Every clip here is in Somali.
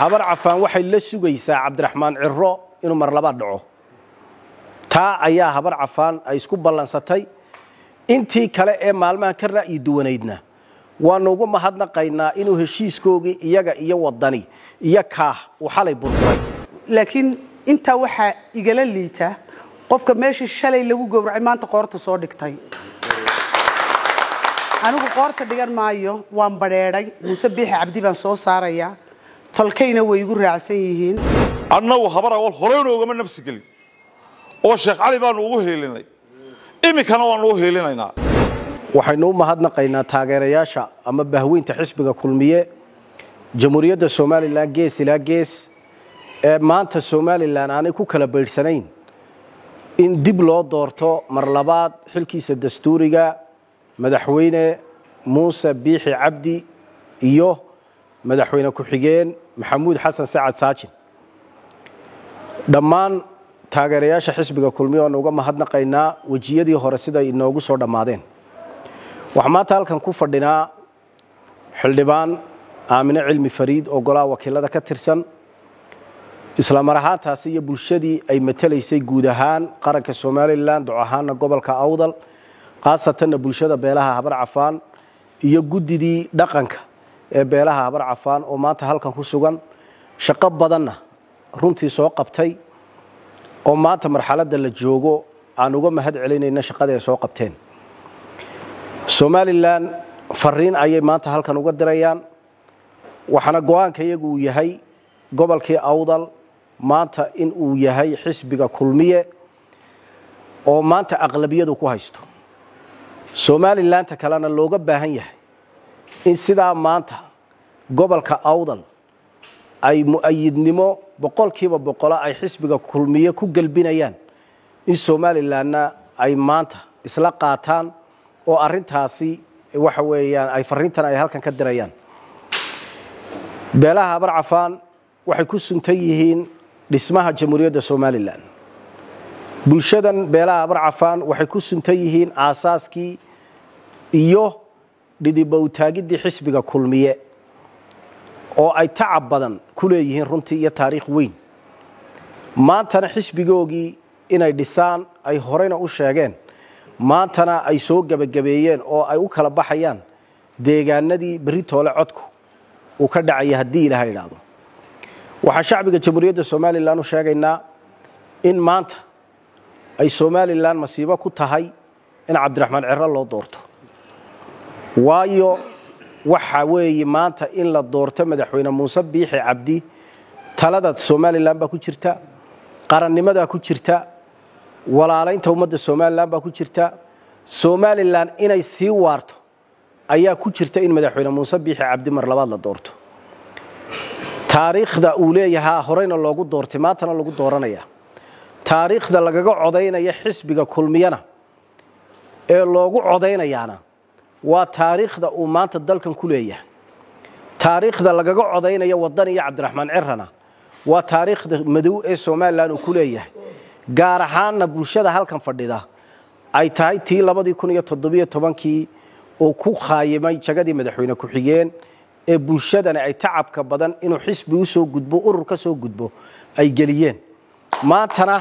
habar cafaan waxay la sugaysaa cabdiraxmaan ciro inuu mar labaad dhaco taa ayaa habar cafaan ay isku ballansatay intii kale ee maalmahan ka ra'yi duwanaydna waanu ugu mahadnaqaynaa inuu heshiiskoogii iyaga iyo wadani iyo kaah uu xalay burburay laakiin intaa waxaa igala liita qofka meeshii shalay lagu gowracay maanta qoorta soo dhigtay anigu qoorta dhigan maayo waan badheedhay muuse biixi cabdi baan soo saarayaa tolkayna way igu raacsan yihiin annagu habar awal horeynu ugama nafsi gelin oo sheekh cali baanu ugu heelinay iminkana waanu u heelinaynaa waxaynu u mahadnaqaynaa taageerayaasha ama bahweynta xisbiga kulmiye jamhuuriyadda somalilan gees ilaa gees ee maanta somalilan aanay ku kala baydhsanayn in dib loo doorto mar labaad xilkiisa dastuuriga madaxweyne muuse biixi cabdi iyo madaxweyne ku-xigeen maxamuud xasan sacad saajin dhammaan taageerayaasha xisbiga kulmiye waanu uga mahadnaqaynaa wejiyadii hore siday inoogu soo dhammaadeen waxaa maanta halkan ku fadhinaa xildhibaan aamine cilmi fariid oo golaha wakiilada ka tirsan isla mar ahaantaasi iyo bulshadii ay matalaysay guud ahaan qaranka somalilan duc ahaana gobolka awdal khaasatanna bulshada beelaha habar cafaan iyo guddidii dhaqanka ee beelaha habar cafaan oo maanta halkan ku sugan shaqo badanna runtii soo qabtay oo maanta marxaladda la joogo aan uga mahad celinayna shaqadii ay soo qabteen somalilan fariin ayay maanta halkan uga dirayaan waxaana go-aanka iyagu uu yahay gobolkii awdal maanta in uu yahay xisbiga kulmiye oo maanta aqlabiyadu ku haysto somalilanta kalena looga baahan yahay in sidaa maanta gobolka awdal ay mu-ayidnimo boqolkiiba boqolo ay xisbiga kulmiye ku gelbinayaan in somalilanna ay maanta isla qaataan oo arintaasi waxa weeyaan ay fariintan ay halkan ka dirayaan beelaha habar cafaan waxay ku suntan yihiin dhismaha jamhuuriyadda somalilan bulshadan beelaha habar cafaan waxay ku suntan yihiin aasaaskii iyo dhidibowtaagiddii xisbiga kulmiye oo ay tacab badan ku leeyihiin runtii iyo taariikh weyn maantana xisbigoogii inay dhisaan ay horeyna u sheegeen maantana ay soo gebagabeeyeen oo ay u kala baxayaan deegaanadii berri toole codku uu ka dhacaya haddii ilaaha idhaahdo waxaa shacbiga jamhuuriyadda somalilan u sheegaynaa in maanta ay somalilan masiibo ku tahay in cabdiraxmaan ciro loo doorto waayo waxa weeye maanta in la doorto madaxweyne muuse biixi cabdi talada somalilan baa ku jirta qarannimadaa ku jirta walaalaynta ummadda somalilan baa ku jirta somalilan inay sii waarto ayaa ku jirta in madaxweyne muuse biixi cabdi mar labaad la doorto taariikhda uu leeyahaa horeyna loogu doortay maantana lagu dooranaya taariikhda lagaga codaynaya xisbiga kulmiyana ee loogu codaynayaana waa taariikhda uu maanta dalkan ku leeyahay taariikhda lagaga codaynaya wadan iyo cabdiraxmaan cirana waa taariikhda madow ee somalilan uu ku leeyahay gaar ahaanna bulshada halkan fadhida ay tahay tii labadii kun iyo toddobiyo tobankii uu ku khaayimay jagadii madaxweyne ku-xigeen ee bulshadani ay tacabka badan inuu xisbi u soo gudbo urur ka soo gudbo ay geliyeen maantana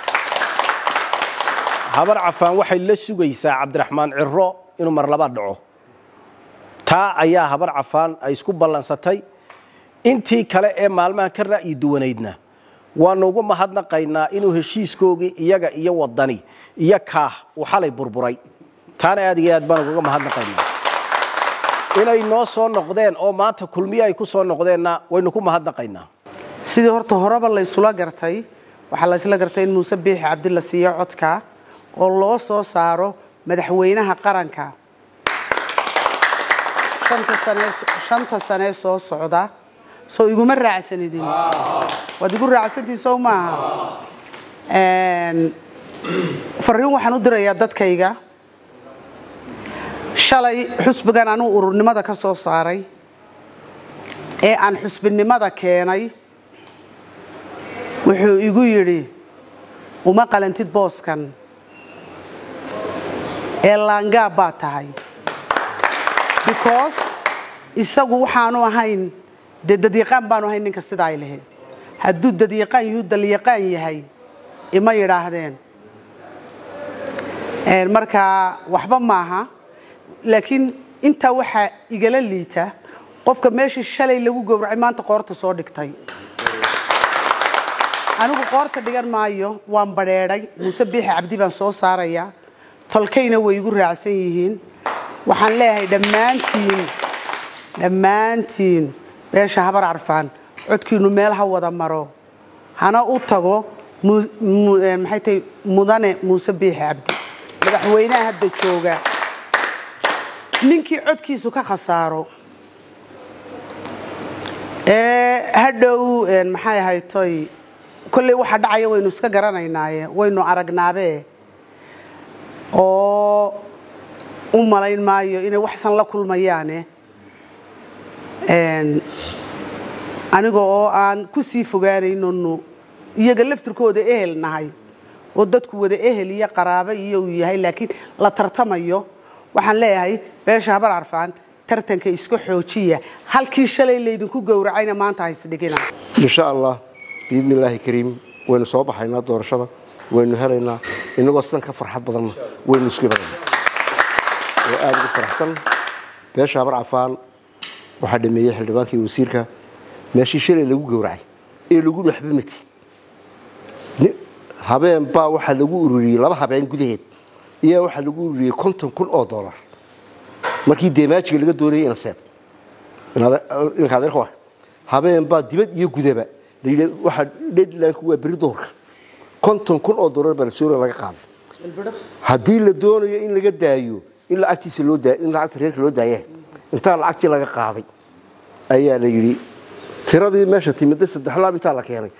habar cafaan waxay la sugaysaa cabdiraxmaan ciro inuu mar labaad dhaco taa ayaa habar cafaan ay isku ballansatay intii kale ee maalmahan ka ra'yi duwanaydna waanu ugu mahadnaqaynaa inuu heshiiskoogii iyaga iyo wadani iyo kaah uu xalay burburay taana aad iyo aad baan ugaga mahadnaqaynaa inay noo soo noqdeen oo maanta kulmiye ay ku soo noqdeenna waynu ku mahadnaqaynaa sidii horta horeba la ysula gartay waxaa la ysla gartay in muuse biixi cabdi la siiyo codka oo loo soo saaro madaxweynaha qaranka shanta sanee soo socda soo iguma raacsanidin waad igu raacsantiin sow maaha fariin waxaan u dirayaa dadkayga shalay xusbigan anuu ururnimada ka soo saaray ee aan xusbinimada keenay wuxuu igu yidhi uma qalantid booskan ee laangaab baa tahay because isagu waxaanu ahayn dee dadyaqaan baanu ahay ninka sidaa ay lahayd hadduu dadyaqaan yuhu dalyaqaan yahay ima yidhaahdeen markaa waxba maaha laakiin intaa waxaa igala liita qofka meeshii shalay lagu gowracay maanta qoorta soo dhigtay anigu qoorta dhigan maayo waan badheedhay muuse biixi cabdi baan soo saarayaa tolkayna way igu raacsan yihiin waxaan leeyahay dhammaantiin dhammaantiin beesha habar carfaan codkiinu meel ha wada maro hana u tago maxay tahay mudane muuse biixi cabdi madaxweynaha hadda jooga ninkii codkiisu ka khasaaro ee hadhow maxay ahaytoy kolley waxa dhacaya waynu iska garanaynaaye waynu aragnaabe oo u malayn maayo inay waxsan la kulmayaane aniga oo aan ku sii fogaanaynonu iyaga laftirkooda ehel nahay oo dadku wada ehel iyo qaraabo iyo uu yahay laakiin la tartamayo waxaan leeyahay beesha habar carfaan tartanka iska xoojiya halkii shalay laydinku gowracayna maanta haysdhigina insha allah biidni illaahi kariim waynu soo baxaynaa doorashada waynu helaynaa inagoo sidan ka farxad badanna waynu isku imanayna oo aada ugu faraxsan beesha habar cafaan waxaa dhameeyey xildhibaankii wasiirka meeshii shalay lagu gowracay ee lagu waxba matid habeen baa waxaa lagu ururiyey laba habeen gudaheed iyaa waxaa lagu ururiyey konton kun oo dollar markii deemaajiga laga doonayay inaseed inka adeerka wa habeen baa dibad iyo gudaba layidhi waxaa deadlineku waa beri doorka konton kun oo dollar baa la sooria laga qaaday haddii la doonayo in laga daayo in lacagtiisa loo daa in lacagta reerka loo daaya intaa lacagtii laga qaaday ayaa la yidhi tiradii meesha timida saddex laab intaa la keenay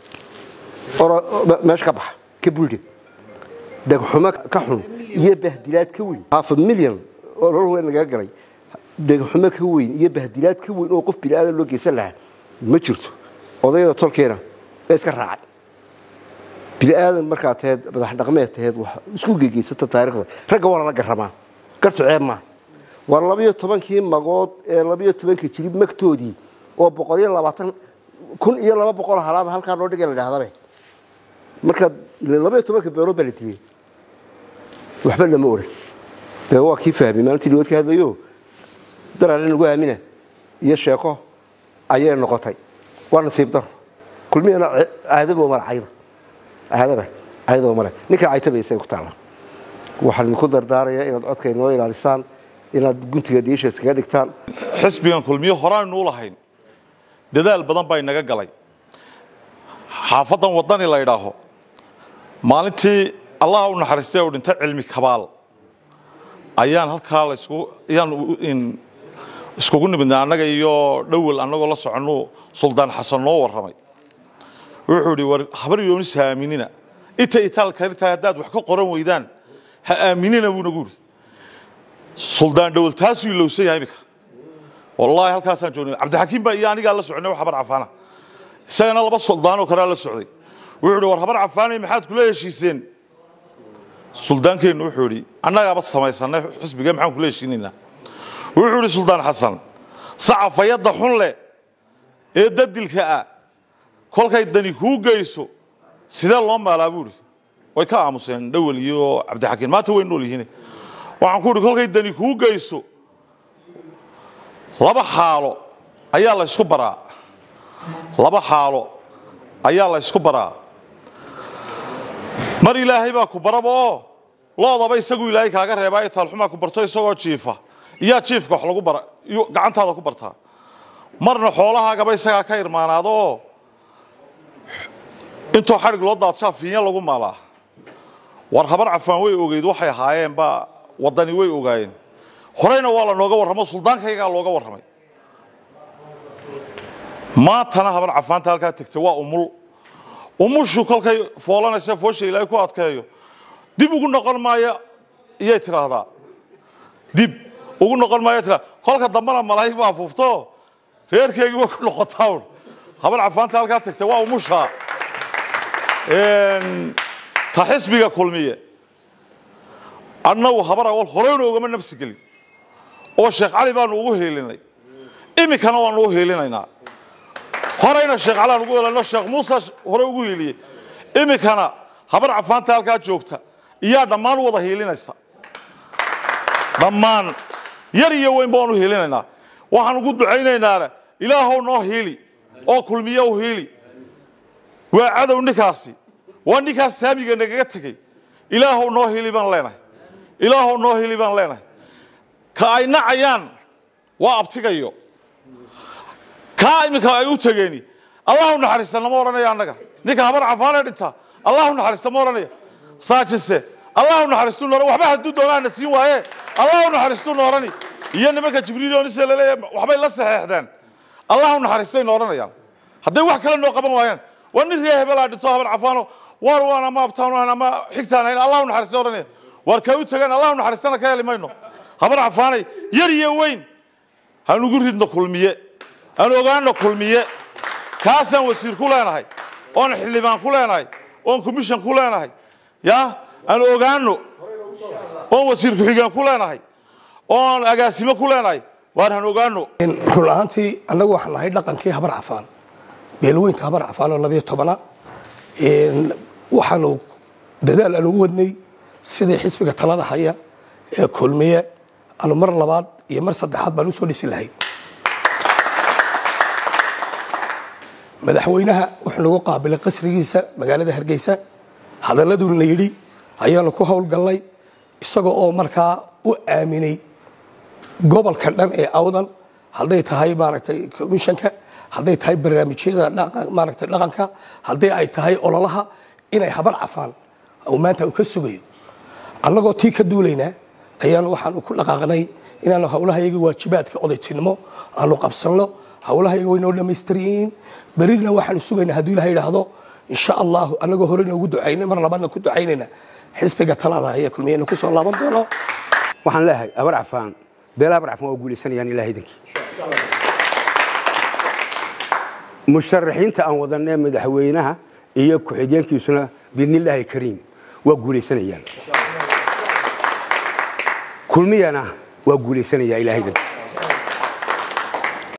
meesha ka baxa ka buldhe dhegxumo ka xun iyo bahdilaad ka weyn hafa milyan oo lol weyn lagaga galay dhegxumo ka weyn iyo bahdilaad ka weyn oo qof biniaadan loo geysan lahaa ma jirto odayada tolkeena ee iska raacay biniaadan markaa taheed madax dhaqmeed taheed wax isku gegeysata taariikhda ragga waa lala garamaa gartu ceeb maaha waa labayo tobankii magood ee labayo tobanka jirib magtoodii oo boqol iyo labaatan kun iyo laba boqol halaada halkaa loo dhigay la dhahdabe marka labaiyo tobanka beelood baa la diliyey waxba lama oran de waa kii fahmay maalintii dhawood ka hadlayo darale nagu aamina iyo sheeko ayay noqotay waa nasiib daro kulmihana caadaba male cayda caadaba caydaba male ninka caytabaysa ku taala waxaan idinku dardaarayaa inaad codka inoo ilaalisaan inaad guntiga dhiisha iskaga dhigtaan xisbigan kulmiyo horaanuu lahayn dadaal badan baa inaga galay xaafadan wadani la ydhaaho maalintii allaha u naxariistay u dhintay cilmi kabaal ayaan halkaa ayaan iskugu nimidnay annaga iyo dhowel annagoo la soconnu suldaan xasan noo warramay wuxuu idhi war habar yoonis ha aaminina inta itaal karitahay haddaad wax ka qoran weydaan ha aaminina buu nagu idhi suldaan dhowel taasuu ilowsan yahay iminka wallaahi halkaasaan joognay cabdixakiim baa iyo anigaa la soconay wax habar cafaana isagana laba suldaanoo kalea la socday wuxuu idhi war habar cafaanay maxaad kula heshiiseen suldaankeennu wuxuu idhi annagaaba samaysanay xisbiga maxaan kula heshiinaynaa wuxuu idhi suldaan xasan sacafayadda xun leh ee dadilka ah kolkay dani kuu geyso sidee loo maalaa buu idhi way ka aamuseen dhowel iyo cabdixakiin maanta way nool yihiin waxaan ku idhi kolkay dani kuu geyso laba xaalo ayaa la ysku baraa laba xaalo ayaa la ysku baraa mar ilaahay baa ku baraba oo loodaba isagu ilaahay kaaga reebaayo taalxumaa ku barto isagoo jiifa iyaa jiifka wax lagu bara gacantaada ku bartaa marna xoolahaagaba isagaa ka irmaanaado oo intoo xadhig loo daadsaa fiinya lagu maalaa war habar cafaan way ogeyd waxay ahaayeen baa waddani way ogaayeen horeyna waa la nooga warramo suldaankaygaa looga warramay maantana habar cafaanta halkaa tegtay waa umul umushu kolkay foolanaysa foosha ilaahay ku adkeeyo dib ugu noqon maayo iyay tidhaahdaa dib ugu noqon maayo tiraa kolka dambena malaa'ig baa fufto reerkeygii way ku noqotaa un habar cafaanta halkaa tegtay waa umusha ta xisbiga kulmiye annagu habar awal horeyna ugama nafsi gelin oo sheekh cali baanu ugu heelinay iminkana waanu u heelinaynaa horeyna sheekh calaan ugu helano sheekh muuse hore ugu hiiliyey iminkana habar cafaanta halkaa joogta iyaa dhammaan u wada hiilinaysa dhammaan yar iyo weyn baan u hiilinaynaa waxaan ugu ducaynaynaana ilaahow noo hiili oo kulmiye u hiili waa cadow ninkaasi waa ninkaas saamiga nagaga tegey ilaahow noo hiili baan leenahay ilaahow noo hiili baan leenahay ka ay nacayaan waa abtigayo kaa iminka ay u tegeeni allahu naxariista nama odhanaya annaga ninka habar cafaanee dhinta allahu naxariista ma odhanaya saajise allahu naxariistu noora waxba hadduu doonaana siin waaye allahu naxariistu noorani iyo nimanka jibriilonise laleeyahay waxbay la saxeexdeen allahu naxariistay nooranayaan hadday wax kale noo qaban waayaan waa nin ree hebelaa dhinto habar cafaano waar waan ama abtaan ahayn ama xigtaan ahayn allahu naxariista odhanaya waar kaa u tegaan allahu naxariistana ka heli mayno habar cafaanay yar iyo weyn han ugu ridno kulmiye aan ogaano kulmiye kaasaan wasiir ku leenahay oon xildhibaan ku leenahay oon commission ku leenahay ya aan ogaano oon wasiir ku-xigeen ku leenahay oon agaasimo ku leenahay waan han ogaano run ahaantii annagu waxaan nahay dhaqankii habar cafaan beelweynka habar cafaan oo labiyo tobana waxaanu dadaal aan ugu wadnay sidii xisbiga talada haya ee kulmiye aanu mar labaad iyo mar saddexaad baan usoo dhisi lahayn madaxweynaha wuxuu nagu qaabilay qasrigiisa magaalada hargeysa hadaladuu la yidhi ayaanu ku howlgallay isaga oo markaa u aaminay gobolka dhan ee awdan hadday tahay maaragtay komishanka hadday tahay barnaamijyada maaragtay dhaqanka hadday ay tahay ololaha inay habar cafaan oo maanta uu ka sugayo annagoo tii ka duulaynaa ayaanu waxaanu ku dhaqaaqnay inaanu howlahayaga waajibaadka odaytinimo aanu qabsanno howlahayaga way noo dhammaystiryihiin berina waxaanu sugaynaa hadduu ilaha yidhaahdo insha allahu annagoo horeyna ugu ducaynay mar labaadna ku ducaynayna xisbiga talada ayaa kulmiyeyna ku soo laaban doono waxaan leeyahay abar cafaan beela abar cafaan waa guulaysanayaan ilaah idankii musharaxiinta aan wadanee madaxweynaha iyo ku-xigeenkiisuna biidnillaahi kariim waa guulaysanayaan kulmiyana waa guulaysanaya ilaah idankii